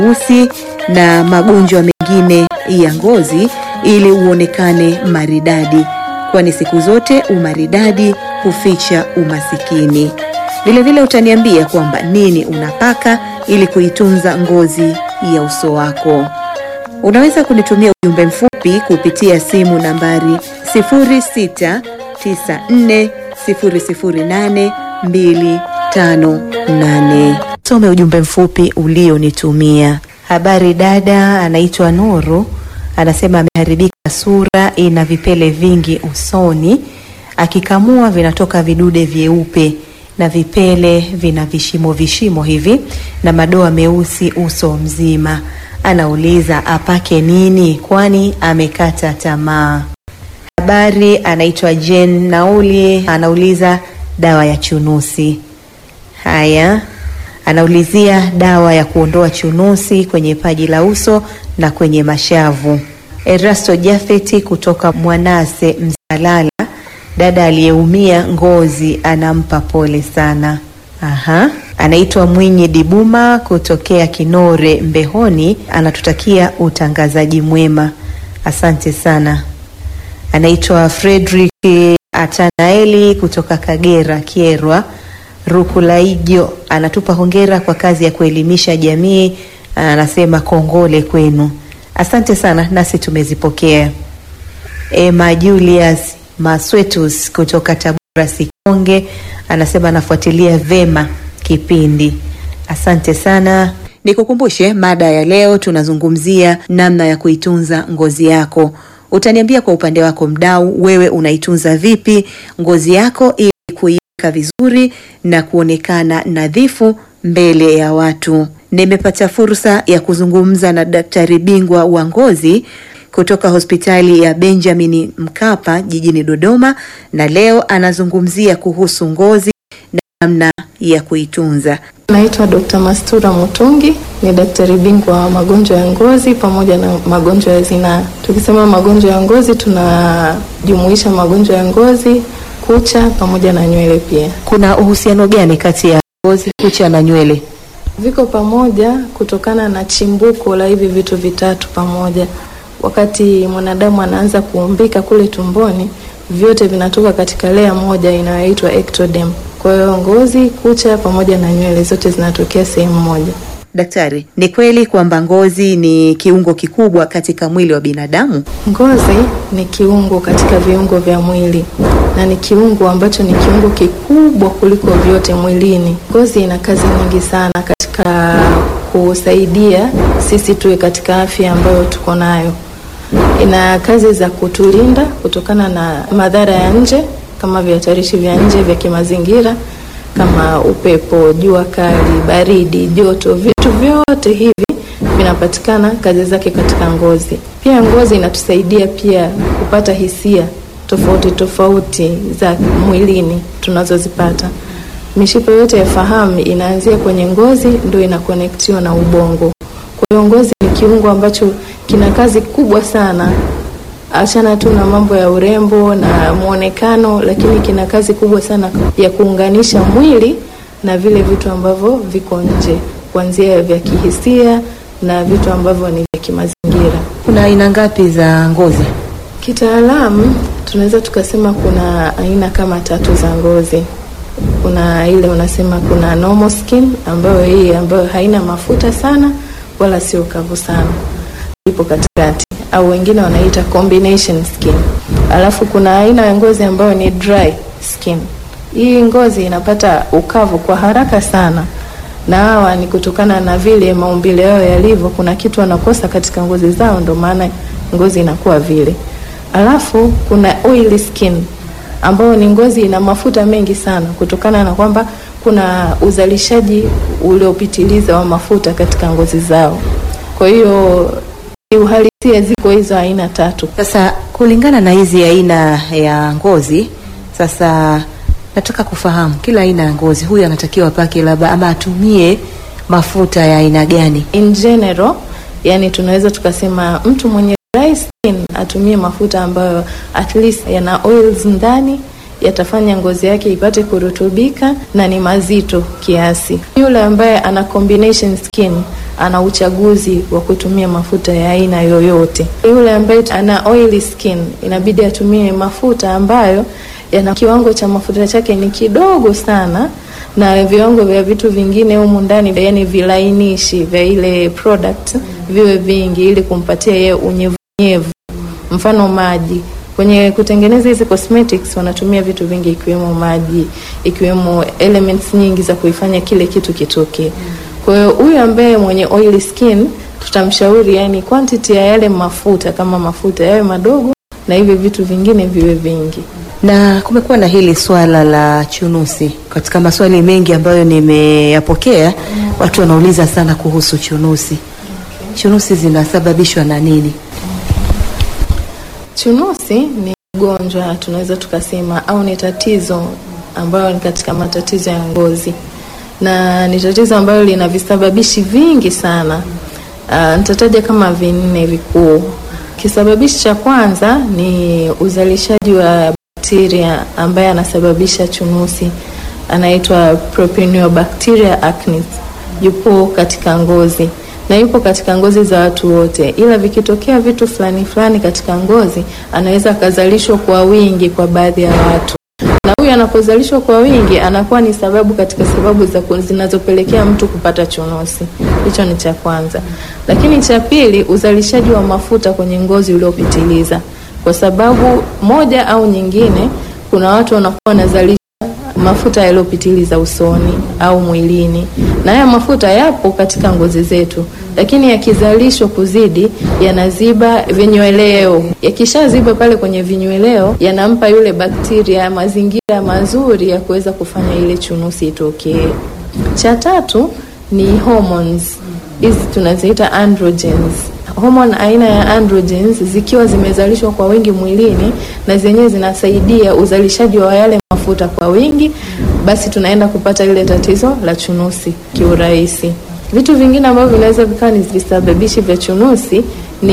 usi na magonjwa mengine ya ngozi ili uonekane maridadi, kwani siku zote umaridadi huficha umasikini. Vilevile utaniambia kwamba nini unapaka ili kuitunza ngozi ya uso wako. Unaweza kunitumia ujumbe mfupi kupitia simu nambari 0694008258. Some ujumbe mfupi ulionitumia. Habari dada, anaitwa Nuru, anasema ameharibika sura, ina vipele vingi usoni, akikamua vinatoka vidude vyeupe na vipele vina vishimo vishimo hivi na madoa meusi uso mzima. Anauliza apake nini, kwani amekata tamaa. Habari, anaitwa Jen Nauli, anauliza dawa ya chunusi. Haya, anaulizia dawa ya kuondoa chunusi kwenye paji la uso na kwenye mashavu. Erasto Jafeti kutoka Mwanase Msalala, dada aliyeumia ngozi anampa pole sana. Aha. Anaitwa Mwinyi Dibuma kutokea Kinore Mbehoni, anatutakia utangazaji mwema. Asante sana. Anaitwa Frederick Atanaeli kutoka Kagera Kierwa Rukulaijo, anatupa hongera kwa kazi ya kuelimisha jamii. Anasema kongole kwenu, asante sana, nasi tumezipokea. Emma Julius Maswetus kutoka Tabora Sikonge anasema anafuatilia vema kipindi. Asante sana. Nikukumbushe mada ya leo, tunazungumzia namna ya kuitunza ngozi yako. Utaniambia kwa upande wako mdau, wewe unaitunza vipi ngozi yako ili kuiweka vizuri na kuonekana nadhifu mbele ya watu. Nimepata fursa ya kuzungumza na daktari bingwa wa ngozi kutoka hospitali ya Benjamin Mkapa jijini Dodoma, na leo anazungumzia kuhusu ngozi na namna ya kuitunza. Naitwa Dr. Mastura Mutungi, ni daktari bingwa wa magonjwa ya ngozi pamoja na magonjwa ya zinaa. Tukisema magonjwa ya ngozi, tunajumuisha magonjwa ya ngozi, kucha pamoja na nywele pia. Kuna uhusiano gani kati ya ngozi, kucha na nywele? Viko pamoja kutokana na chimbuko la hivi vitu vitatu pamoja. Wakati mwanadamu anaanza kuumbika kule tumboni, vyote vinatoka katika lea moja inayoitwa ectoderm. Kwa hiyo ngozi, kucha pamoja na nywele zote zinatokea sehemu moja. Daktari, ni kweli kwamba ngozi ni kiungo kikubwa katika mwili wa binadamu? Ngozi ni kiungo katika viungo vya mwili na ni kiungo ambacho ni kiungo kikubwa kuliko vyote mwilini. Ngozi ina kazi nyingi sana katika kusaidia sisi tuwe katika afya ambayo tuko nayo. Ina kazi za kutulinda kutokana na madhara ya nje kama vihatarishi vya nje vya kimazingira kama upepo, jua kali, baridi, joto, vitu vyote hivi vinapatikana kazi zake katika ngozi. Pia ngozi inatusaidia pia kupata hisia tofauti tofauti za mwilini tunazozipata. Mishipa yote ya fahamu inaanzia kwenye ngozi, ndio inakonektiwa na ubongo. Kwa hiyo ngozi ni kiungo ambacho kina kazi kubwa sana achana tu na mambo ya urembo na mwonekano, lakini kina kazi kubwa sana ya kuunganisha mwili na vile vitu ambavyo viko nje, kuanzia vya kihisia na vitu ambavyo ni vya kimazingira. Kuna aina ngapi za ngozi? Kitaalamu tunaweza tukasema kuna aina kama tatu za ngozi. Kuna ile unasema kuna normal skin, ambayo hii ambayo haina mafuta sana wala sio kavu sana, ipo katikati au wengine wanaita combination skin. Alafu kuna aina ya ngozi ambayo ni dry skin. Hii ngozi inapata ukavu kwa haraka sana, na hawa ni kutokana na vile maumbile yao yalivyo. Kuna kitu wanakosa katika ngozi zao, ndio maana ngozi inakuwa vile. Alafu kuna oily skin ambayo ni ngozi ina mafuta mengi sana, kutokana na kwamba kuna uzalishaji uliopitiliza wa mafuta katika ngozi zao. Kwa hiyo uhalisia ziko hizo aina tatu. Sasa kulingana na hizi aina ya ngozi, sasa nataka kufahamu kila aina ya ngozi, huyu anatakiwa apake labda ama atumie mafuta ya aina gani? In general, yani tunaweza tukasema mtu mwenye dry skin atumie mafuta ambayo at least yana oils ndani yatafanya ngozi yake ipate kurutubika na ni mazito kiasi. Yule ambaye ana combination skin ana uchaguzi wa kutumia mafuta ya aina yoyote. Yule ambaye ana oily skin inabidi atumie mafuta ambayo yana kiwango cha mafuta chake ni kidogo sana na viwango vya vitu vingine humu ndani, yani vilainishi vya ile product viwe vingi, ili kumpatia yeye unyevunyevu, mfano maji. Kwenye kutengeneza hizi cosmetics wanatumia vitu vingi, ikiwemo maji, ikiwemo elements nyingi za kuifanya kile kitu kitokee. Kwa hiyo huyu ambaye mwenye oily skin tutamshauri, yani quantity ya yale mafuta, kama mafuta yawe madogo na hivi vitu vingine viwe vingi. Na kumekuwa na hili swala la chunusi. Katika maswali mengi ambayo nimeyapokea, watu wanauliza sana kuhusu chunusi. Chunusi zinasababishwa na nini? Chunusi ni ugonjwa tunaweza tukasema, au ni tatizo ambayo ni katika matatizo ya ngozi, na ni tatizo ambalo lina visababishi vingi sana. Uh, nitataja kama vinne vikuu. Kisababishi cha kwanza ni uzalishaji wa bakteria ambaye anasababisha chunusi, anaitwa Propionibacteria acnes. Yupo katika ngozi na yupo katika ngozi za watu wote, ila vikitokea vitu fulani fulani katika ngozi, anaweza akazalishwa kwa wingi kwa baadhi ya watu, na huyu anapozalishwa kwa wingi anakuwa ni sababu katika sababu za zinazopelekea mtu kupata chunusi. Hicho ni cha kwanza, lakini cha pili, uzalishaji wa mafuta kwenye ngozi uliopitiliza kwa sababu moja au nyingine, kuna watu wanakuwa wanazalisha mafuta yaliyopitiliza usoni au mwilini, na haya mafuta yapo katika ngozi zetu, lakini yakizalishwa kuzidi, yanaziba vinyweleo. Yakishaziba pale kwenye vinyweleo, yanampa yule bakteria mazingira mazuri ya kuweza kufanya ile chunusi itokee. Cha tatu ni hormones, hizi tunaziita androgens homoni aina ya androgens zikiwa zimezalishwa kwa wingi mwilini na zenyewe zinasaidia uzalishaji wa yale mafuta kwa wingi, basi tunaenda kupata ile tatizo la chunusi kiurahisi. Vitu vingine ambavyo vinaweza vikawa ni visababishi vya chunusi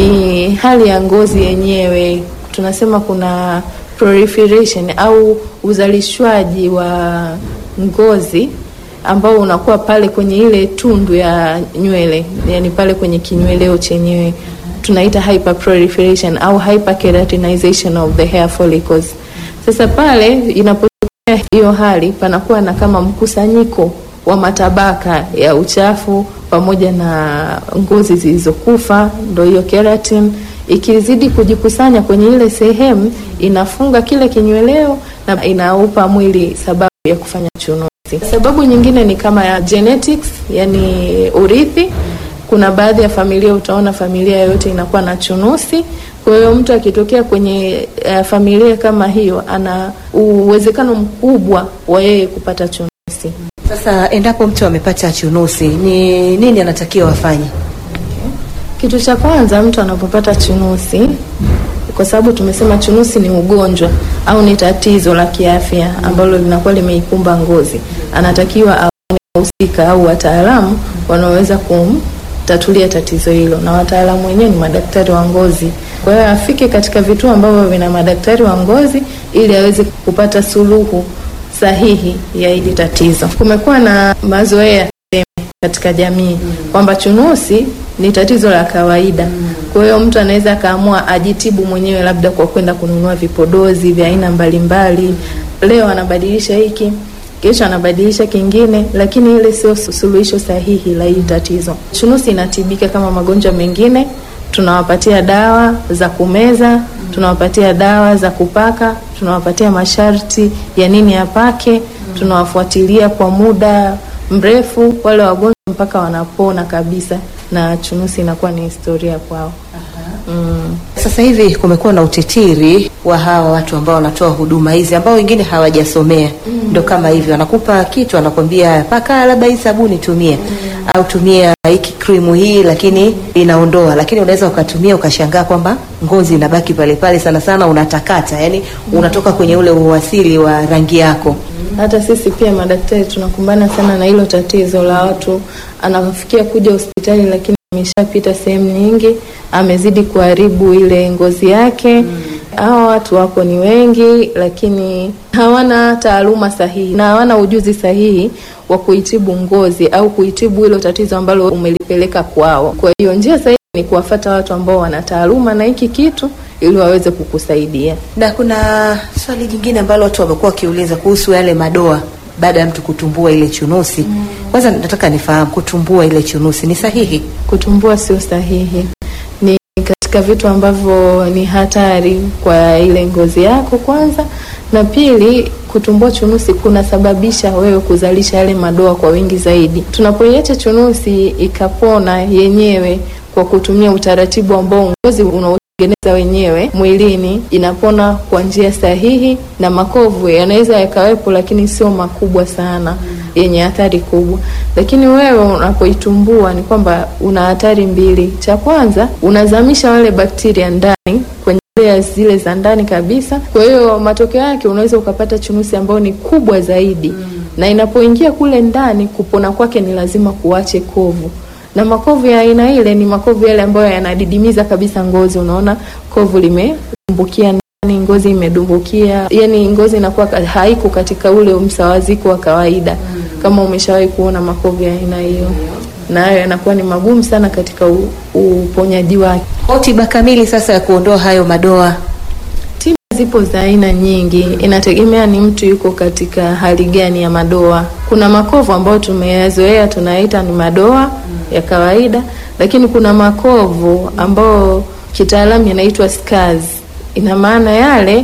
ni hali ya ngozi yenyewe. Tunasema kuna proliferation au uzalishwaji wa ngozi ambao unakuwa pale kwenye ile tundu ya nywele, yani pale kwenye kinyweleo chenyewe tunaita hyperproliferation au hyperkeratinization of the hair follicles. Sasa pale inapotokea hiyo hali, panakuwa na kama mkusanyiko wa matabaka ya uchafu pamoja na ngozi zilizokufa, ndio hiyo keratin ikizidi kujikusanya kwenye ile sehemu, inafunga kile kinyweleo na inaupa mwili sababu ya kufanya chunusi. Sababu nyingine ni kama ya genetics, yani urithi. Kuna baadhi ya familia utaona familia yoyote inakuwa na chunusi. Kwa hiyo mtu akitokea kwenye uh, familia kama hiyo, ana uwezekano mkubwa wa yeye kupata chunusi. Sasa endapo mtu amepata chunusi, ni nini anatakiwa afanye? Kitu cha kwanza mtu anapopata chunusi, kwa sababu tumesema chunusi ni ugonjwa au ni tatizo la kiafya ambalo linakuwa limeikumba ngozi, anatakiwa aone wahusika au wataalamu wanaoweza kumtatulia tatizo hilo, na wataalamu wenyewe ni madaktari wa ngozi. Kwa hiyo afike katika vituo ambavyo vina madaktari wa ngozi ili aweze kupata suluhu sahihi ya hili tatizo. Kumekuwa na mazoea katika jamii kwamba chunusi ni tatizo la kawaida. Kwa hiyo mtu anaweza akaamua ajitibu mwenyewe, labda kwa kwenda kununua vipodozi vya aina mbalimbali. Leo anabadilisha hiki, kesho anabadilisha kingine, lakini ile sio suluhisho sahihi la hili tatizo. Chunusi inatibika kama magonjwa mengine. Tunawapatia dawa za kumeza, tunawapatia dawa za kupaka, tunawapatia masharti ya nini apake, tunawafuatilia kwa muda mrefu wale wagonjwa mpaka wanapona kabisa na chunusi inakuwa ni historia kwao. Mm. Sasa hivi kumekuwa na utitiri wa hawa watu ambao wanatoa huduma hizi ambao wengine hawajasomea mm. Ndo kama hivyo, anakupa kitu anakwambia paka labda hii sabuni tumia mm. au tumia hiki krimu hii, lakini inaondoa, lakini unaweza ukatumia ukashangaa kwamba ngozi inabaki pale pale, sana sana unatakata, yani unatoka kwenye ule uasili wa rangi yako. Hata sisi pia madaktari tunakumbana sana na hilo tatizo la watu anafikia kuja hospitali lakini ameshapita sehemu nyingi, amezidi kuharibu ile ngozi yake mm. hawa watu wapo ni wengi, lakini hawana taaluma sahihi na hawana ujuzi sahihi wa kuitibu ngozi au kuitibu hilo tatizo ambalo umelipeleka kwao. Kwa hiyo njia sahihi ni kuwafata watu ambao wana taaluma na hiki kitu ili waweze kukusaidia. Na kuna swali jingine ambalo watu wamekuwa wakiuliza kuhusu yale madoa baada ya mtu kutumbua ile chunusi. Kwanza nataka nifahamu kutumbua ile chunusi ni sahihi? Kutumbua sio sahihi, ni katika vitu ambavyo ni hatari kwa ile ngozi yako kwanza, na pili, kutumbua chunusi kunasababisha wewe kuzalisha yale madoa kwa wingi zaidi. Tunapoiacha chunusi ikapona yenyewe kwa kutumia utaratibu ambao ngozi unaotengeneza wenyewe mwilini, inapona kwa njia sahihi, na makovu yanaweza yakawepo, lakini sio makubwa sana yenye athari kubwa. Lakini wewe unapoitumbua ni kwamba una hatari mbili. Cha kwanza, unazamisha wale bakteria ndani kwenye layers zile za ndani kabisa. Kwa hiyo matokeo yake unaweza ukapata chunusi ambayo ni kubwa zaidi, na inapoingia kule ndani, kupona kwake ni lazima kuache kovu na makovu ya aina ile ni makovu yale ambayo yanadidimiza kabisa ngozi. Unaona kovu limedumbukia ndani, ngozi imedumbukia, yani ngozi inakuwa haiko katika ule msawaziko wa kawaida. Kama umeshawahi kuona makovu ya aina hiyo, na hayo yanakuwa ni magumu sana katika u, uponyaji wake. Kwa tiba kamili sasa ya kuondoa hayo madoa Tiba zipo za aina nyingi, inategemea ni mtu yuko katika hali gani ya madoa. Kuna makovu ambayo tumeyazoea tunaita ni madoa ya kawaida, lakini kuna makovu ambayo kitaalamu yanaitwa scars. Ina maana yale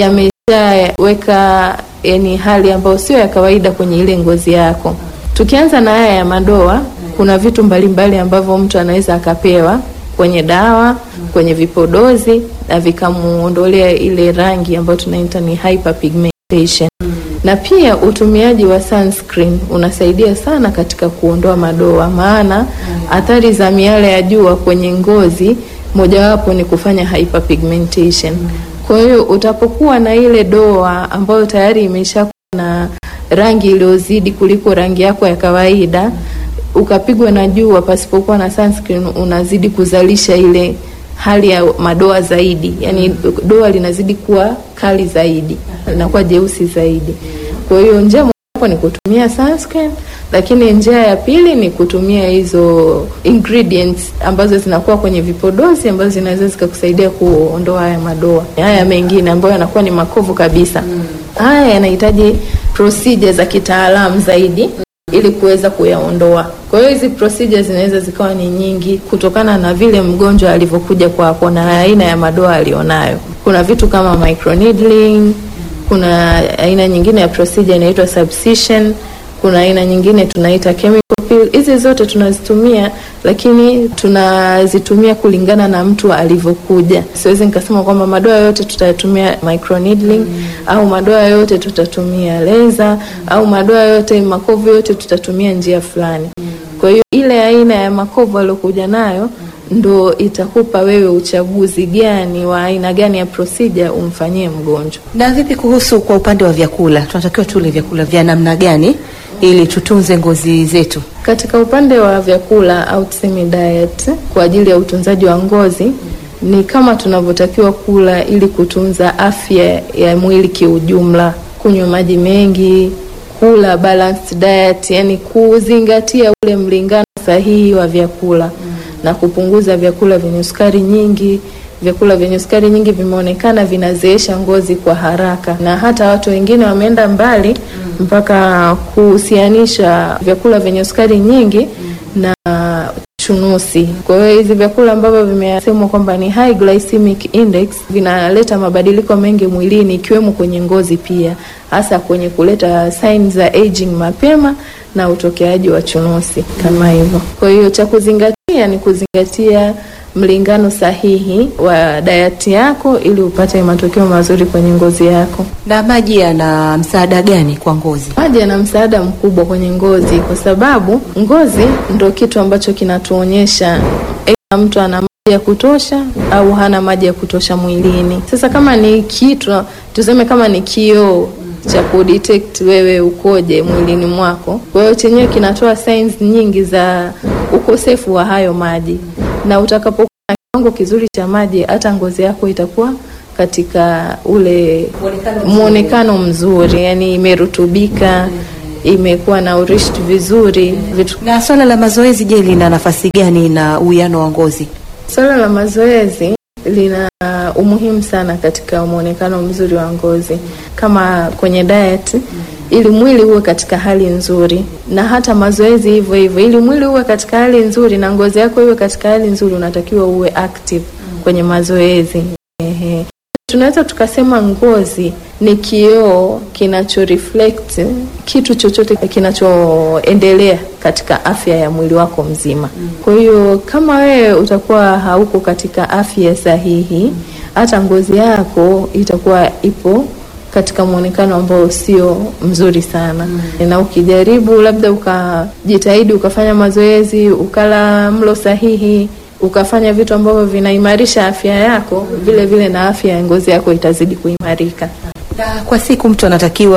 yameshaweka yani hali ambayo sio ya kawaida kwenye ile ngozi yako. Tukianza na haya ya madoa, kuna vitu mbalimbali ambavyo mtu anaweza akapewa kwenye dawa, kwenye vipodozi na vikamuondolea ile rangi ambayo tunaita ni hyperpigmentation. Na pia utumiaji wa sunscreen unasaidia sana katika kuondoa madoa, maana athari za miale ya jua kwenye ngozi mojawapo ni kufanya hyperpigmentation. Kwa hiyo utapokuwa na ile doa ambayo tayari imeshakuwa na rangi iliyozidi kuliko rangi yako ya kawaida, ukapigwa na jua pasipokuwa na sunscreen, unazidi kuzalisha ile hali ya madoa zaidi, yani doa linazidi kuwa kali zaidi, linakuwa jeusi zaidi. Kwa hiyo njia mojawapo ni kutumia sunscreen, lakini njia ya pili ni kutumia hizo ingredients ambazo zinakuwa kwenye vipodozi ambazo zinaweza zikakusaidia kuondoa haya madoa. Haya mengine ambayo yanakuwa ni makovu kabisa, haya yanahitaji procedure za kitaalamu zaidi ili kuweza kuyaondoa. Kwa hiyo hizi procedures zinaweza zikawa ni nyingi kutokana na vile mgonjwa alivyokuja kwako na aina ya madoa alionayo. Kuna vitu kama microneedling, kuna aina nyingine ya procedure inaitwa subcision, kuna aina nyingine tunaita chemical peel. Hizi zote tunazitumia, lakini tunazitumia kulingana na mtu alivyokuja. Siwezi nikasema kwamba madoa yote tutatumia microneedling au madoa yote tutatumia laser au madoa yote, makovu yote tutatumia njia fulani. Kwa hiyo ile aina ya makovu aliyokuja nayo ndo itakupa wewe uchaguzi gani wa aina gani ya procedure umfanyie mgonjwa. Na vipi kuhusu kwa upande wa vyakula, tunatakiwa tule vyakula vya namna gani ili tutunze ngozi zetu? Katika upande wa vyakula au tuseme diet kwa ajili ya utunzaji wa ngozi ni kama tunavyotakiwa kula ili kutunza afya ya mwili kiujumla, kunywa maji mengi, kula balanced diet, yani kuzingatia ule mlingano sahihi wa vyakula na kupunguza vyakula vyenye sukari nyingi. Vyakula vyenye sukari nyingi vimeonekana vinazeesha ngozi kwa haraka, na hata watu wengine wameenda mbali mpaka kuhusianisha vyakula vyenye sukari nyingi na chunusi. Kwa hiyo hizi vyakula ambavyo vimesemwa kwamba ni high glycemic index vinaleta mabadiliko mengi mwilini, ikiwemo kwenye ngozi pia, hasa kwenye kuleta signs za aging mapema na utokeaji wa chunusi kama hivyo. Kwa hiyo cha kuzingatia ni kuzingatia mlingano sahihi wa dayati yako ili upate matokeo mazuri kwenye ngozi yako. Na maji yana msaada gani kwa ngozi? Maji yana msaada mkubwa kwenye ngozi kwa sababu ngozi ndo kitu ambacho kinatuonyesha aidha mtu ana maji ya kutosha au hana maji ya kutosha mwilini. Sasa kama ni kitu tuseme, kama ni kioo cha kudetect wewe ukoje mwilini mwako, kwa hiyo chenyewe kinatoa signs nyingi za ukosefu wa hayo maji, na utakapokuwa na kiwango kizuri cha maji, hata ngozi yako itakuwa katika ule mwonekano mzuri, yani imerutubika, imekuwa na urishi vizuri vitu. Na swala la mazoezi, je, lina nafasi gani na uwiano wa ngozi? Swala la mazoezi lina umuhimu sana katika mwonekano mzuri wa ngozi, kama kwenye diet, ili mwili uwe katika hali nzuri, na hata mazoezi hivyo hivyo, ili mwili uwe katika hali nzuri na ngozi yako iwe katika hali nzuri, unatakiwa uwe active kwenye mazoezi. Ehe. Tunaweza tukasema ngozi ni kioo kinacho reflect kitu chochote kinachoendelea katika afya ya mwili wako mzima. Kwa hiyo kama wewe utakuwa hauko katika afya sahihi, hata ngozi yako itakuwa ipo katika mwonekano ambao sio mzuri sana. Na ukijaribu labda ukajitahidi ukafanya mazoezi, ukala mlo sahihi, ukafanya vitu ambavyo vinaimarisha afya yako, vile vile na afya ya ngozi yako itazidi kuimarika. Na kwa siku mtu anatakiwa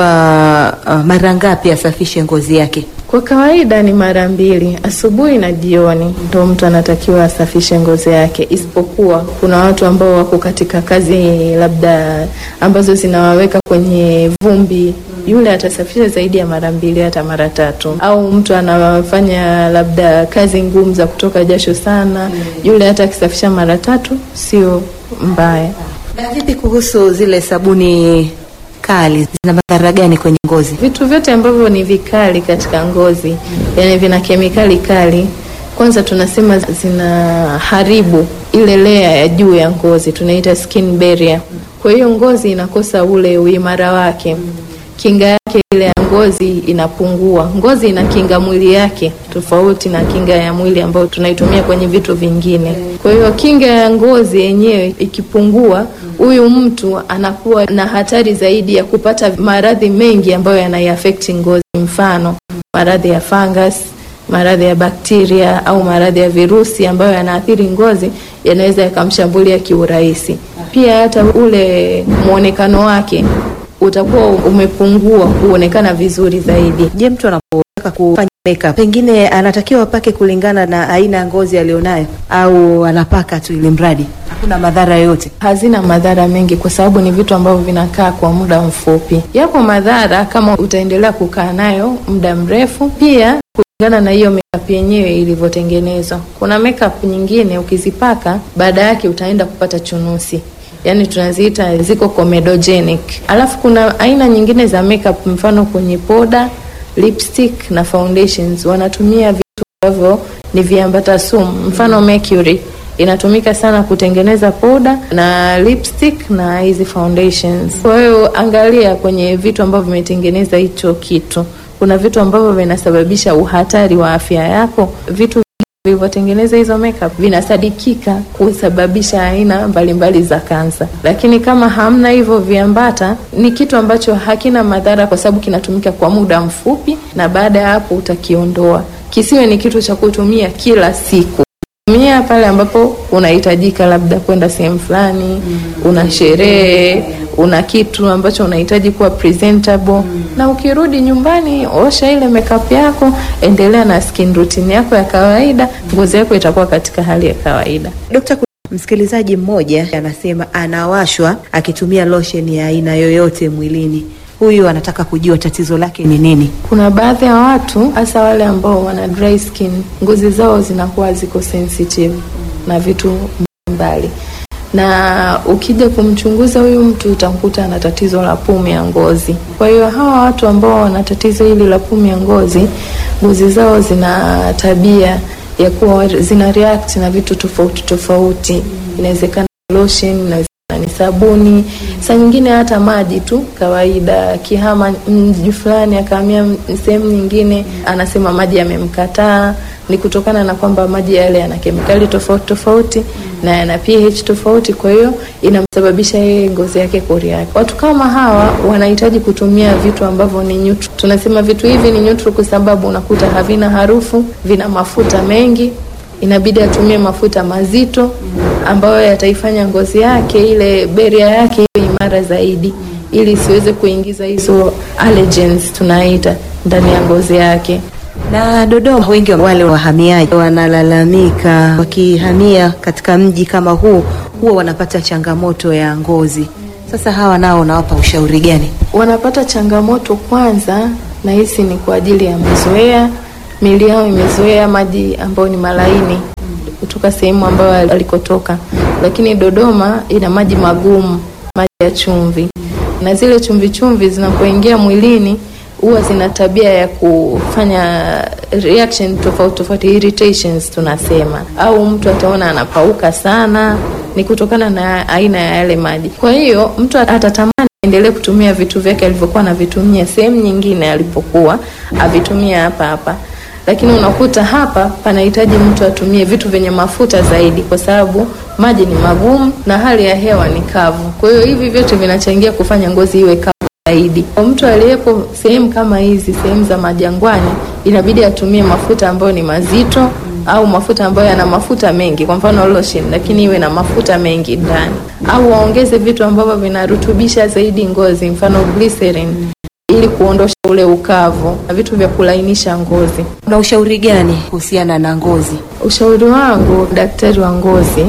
uh, mara ngapi asafishe ngozi yake? Kwa kawaida ni mara mbili, asubuhi na jioni, ndo mtu anatakiwa asafishe ngozi yake, isipokuwa kuna watu ambao wako katika kazi labda ambazo zinawaweka kwenye vumbi, yule atasafisha zaidi ya mara mbili hata mara tatu. Au mtu anafanya labda kazi ngumu za kutoka jasho sana, yule hata akisafisha mara tatu sio mbaya. Na vipi kuhusu zile sabuni kali, zina madhara gani kwenye ngozi? Vitu vyote ambavyo ni vikali katika ngozi, yani vina kemikali kali, kwanza tunasema zinaharibu ile lea ya juu ya ngozi, tunaita skin barrier. Kwa hiyo ngozi inakosa ule uimara wake, kinga yake ile ya ngozi inapungua. Ngozi ina kinga mwili yake tofauti na kinga ya mwili ambayo tunaitumia kwenye vitu vingine. Kwa hiyo kinga ya ngozi yenyewe ikipungua, huyu mtu anakuwa na hatari zaidi ya kupata maradhi mengi ambayo yanaiafekti ngozi, mfano maradhi ya fungus, maradhi ya bakteria au maradhi ya virusi ambayo yanaathiri ngozi, yanaweza yakamshambulia kiurahisi. Pia hata ule mwonekano wake utakuwa umepungua kuonekana vizuri zaidi. Je, mtu anapotaka kufanya makeup pengine anatakiwa apake kulingana na aina ya ngozi aliyonayo au anapaka tu ili mradi hakuna madhara yoyote? Hazina madhara mengi kwa sababu ni vitu ambavyo vinakaa kwa muda mfupi. Yapo madhara kama utaendelea kukaa nayo muda mrefu, pia kulingana na hiyo makeup yenyewe ilivyotengenezwa. Kuna makeup nyingine ukizipaka, baada yake utaenda kupata chunusi yaani tunaziita ziko comedogenic. Alafu kuna aina nyingine za makeup, mfano kwenye poda, lipstick na foundations wanatumia vitu ambavyo ni viambata sumu, mfano mercury inatumika sana kutengeneza poda na lipstick na hizi foundations. Kwa hiyo angalia kwenye vitu ambavyo vimetengeneza hicho kitu, kuna vitu ambavyo vinasababisha uhatari wa afya yako, vitu vilivyotengeneza hizo makeup vinasadikika kusababisha aina mbalimbali za kansa, lakini kama hamna hivyo viambata, ni kitu ambacho hakina madhara kwa sababu kinatumika kwa muda mfupi, na baada ya hapo utakiondoa. Kisiwe ni kitu cha kutumia kila siku. Tumia pale ambapo unahitajika, labda kwenda sehemu fulani, una sherehe, una kitu ambacho unahitaji kuwa presentable na ukirudi nyumbani, osha ile makeup yako, endelea na skin routine yako ya kawaida, ngozi yako itakuwa katika hali ya kawaida. Dokta, msikilizaji mmoja anasema anawashwa akitumia lotion ya aina yoyote mwilini. Huyu anataka kujua tatizo lake ni nini. Kuna baadhi ya watu hasa wale ambao wana dry skin, ngozi zao zinakuwa ziko sensitive na vitu mbalimbali na ukija kumchunguza huyu mtu utamkuta ana tatizo la pumu ya ngozi. Kwa hiyo hawa watu ambao wana tatizo hili la pumu ya ngozi, ngozi zao zina tabia ya kuwa zina react na vitu tofauti tofauti. Inawezekana lotion, inawezekana ni sabuni, saa nyingine hata maji tu kawaida. Akihama mji fulani akahamia sehemu nyingine, anasema maji yamemkataa ni kutokana na kwamba maji yale yana kemikali tofauti tofauti na yana pH tofauti, kwa hiyo inamsababisha yeye ngozi yake kureact. Watu kama hawa wanahitaji kutumia vitu ambavyo ni neutral. Tunasema vitu hivi ni neutral kwa sababu unakuta havina harufu, vina mafuta mengi, inabidi atumie mafuta mazito ambayo yataifanya ngozi yake ile beria yake iwe imara zaidi, ili isiweze kuingiza hizo allergens tunaita ndani ya ngozi yake. Na Dodoma, wengi wa wale wahamiaji wanalalamika wakihamia katika mji kama huu huwa wanapata changamoto ya ngozi. Sasa hawa nao unawapa ushauri gani? Wanapata changamoto kwanza, nahisi ni kwa ajili ya mazoea, miili yao imezoea maji ambayo ni malaini kutoka sehemu ambayo alikotoka, lakini Dodoma ina maji magumu, maji ya chumvi, na zile chumvi chumvi zinapoingia mwilini huwa zina tabia ya kufanya reaction tofauti tofauti, irritations tunasema, au mtu ataona anapauka sana, ni kutokana na aina ya yale maji. Kwa hiyo mtu atatamani aendelee kutumia vitu vyake alivyokuwa anavitumia sehemu nyingine alipokuwa avitumia hapa hapa lakini unakuta hapa panahitaji mtu atumie vitu vyenye mafuta zaidi, kwa sababu maji ni magumu na hali ya hewa ni kavu. Kwa hiyo hivi vyote vinachangia kufanya ngozi iwe kavu zaidi. Kwa mtu aliyepo sehemu kama hizi, sehemu za majangwani, inabidi atumie mafuta ambayo ni mazito au mafuta ambayo yana mafuta mengi, kwa mfano lotion, lakini iwe na mafuta mengi ndani, au waongeze vitu ambavyo vinarutubisha zaidi ngozi, mfano glycerin ili kuondosha ule ukavu na vitu vya kulainisha ngozi. Una ushauri gani kuhusiana na ngozi? Ushauri wangu daktari wa ngozi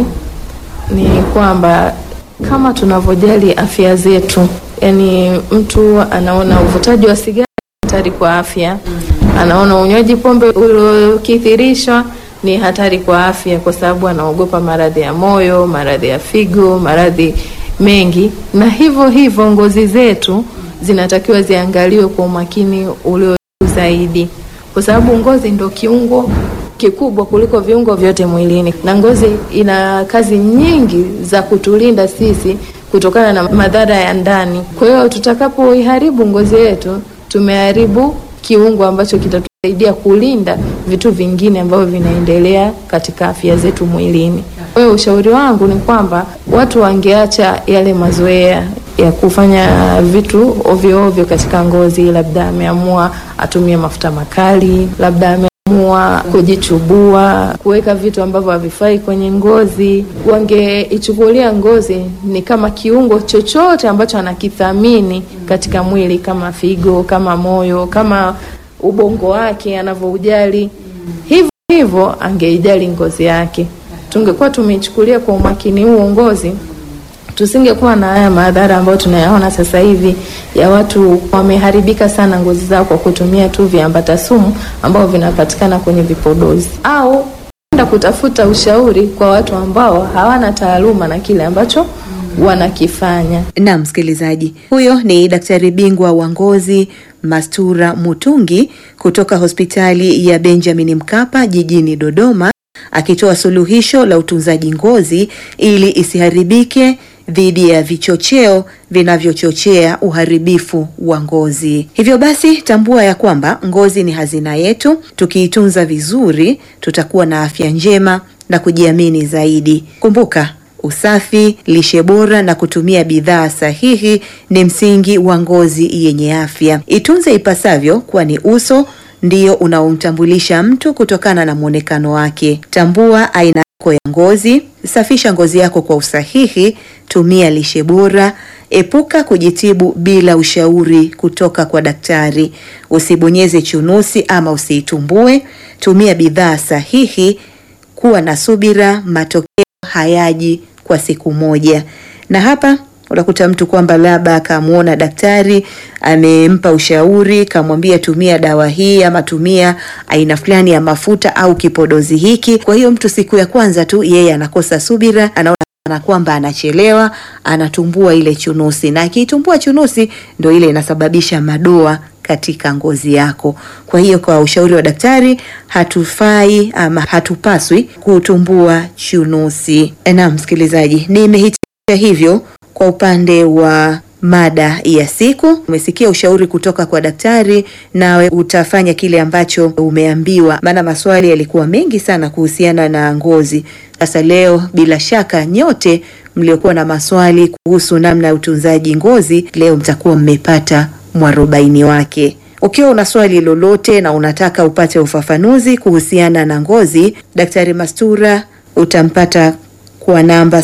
ni kwamba kama tunavyojali afya zetu, yani mtu anaona uvutaji wa sigara hatari kwa afya, anaona unywaji pombe uliokithirishwa ni hatari kwa afya, kwa sababu anaogopa maradhi ya moyo, maradhi ya figo, maradhi mengi, na hivyo hivyo ngozi zetu zinatakiwa ziangaliwe kwa umakini ulio zaidi, kwa sababu ngozi ndio kiungo kikubwa kuliko viungo vyote mwilini, na ngozi ina kazi nyingi za kutulinda sisi kutokana na madhara ya ndani. Kwa hiyo tutakapoiharibu ngozi yetu, tumeharibu kiungo ambacho kitatusaidia kulinda vitu vingine ambavyo vinaendelea katika afya zetu mwilini. Kwa hiyo ushauri wangu ni kwamba watu wangeacha yale mazoea ya kufanya vitu ovyo ovyo katika ngozi. Labda ameamua atumie mafuta makali, labda ameamua kujichubua, kuweka vitu ambavyo havifai kwenye ngozi. Wangeichukulia ngozi ni kama kiungo chochote ambacho anakithamini katika mwili, kama figo, kama moyo, kama ubongo wake anavyoujali, hivyo hivyo angeijali ngozi yake. Tungekuwa tumeichukulia kwa umakini huo ngozi tusingekuwa na haya madhara ambayo tunayaona sasa hivi ya watu wameharibika sana ngozi zao kwa kutumia tu viambata sumu ambao vinapatikana kwenye vipodozi, au kwenda kutafuta ushauri kwa watu ambao hawana taaluma na kile ambacho wanakifanya. Na msikilizaji, huyo ni daktari bingwa wa ngozi Mastura Mutungi kutoka hospitali ya Benjamin Mkapa jijini Dodoma akitoa suluhisho la utunzaji ngozi ili isiharibike dhidi ya vichocheo vinavyochochea uharibifu wa ngozi. Hivyo basi, tambua ya kwamba ngozi ni hazina yetu. Tukiitunza vizuri, tutakuwa na afya njema na kujiamini zaidi. Kumbuka, usafi, lishe bora na kutumia bidhaa sahihi ni msingi wa ngozi yenye afya. Itunze ipasavyo, kwani uso ndio unaomtambulisha mtu kutokana na mwonekano wake. Tambua aina yako ya ngozi, safisha ngozi yako kwa usahihi, tumia lishe bora, epuka kujitibu bila ushauri kutoka kwa daktari. Usibonyeze chunusi ama usiitumbue, tumia bidhaa sahihi, kuwa na subira, matokeo hayaji kwa siku moja. Na hapa unakuta mtu kwamba labda akamwona daktari amempa ushauri, kamwambia tumia dawa hii ama tumia aina fulani ya mafuta au kipodozi hiki. Kwa hiyo mtu siku ya kwanza tu yeye anakosa subira, anaona na kwamba anachelewa, anatumbua ile chunusi, na akiitumbua chunusi ndo ile inasababisha madoa katika ngozi yako. Kwa hiyo kwa ushauri wa daktari, hatufai ama hatupaswi kutumbua chunusi. Na msikilizaji, nimehitimisha hivyo kwa upande wa mada ya siku. Umesikia ushauri kutoka kwa daktari, nawe utafanya kile ambacho umeambiwa, maana maswali yalikuwa mengi sana kuhusiana na ngozi. Sasa leo, bila shaka, nyote mliokuwa na maswali kuhusu namna ya utunzaji ngozi, leo mtakuwa mmepata mwarobaini wake. Ukiwa una swali lolote na unataka upate ufafanuzi kuhusiana na ngozi, Daktari Mastura utampata kwa namba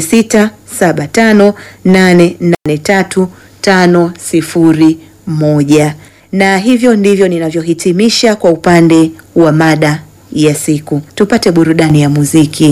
0675883501 na hivyo ndivyo ninavyohitimisha kwa upande wa mada ya siku. Tupate burudani ya muziki.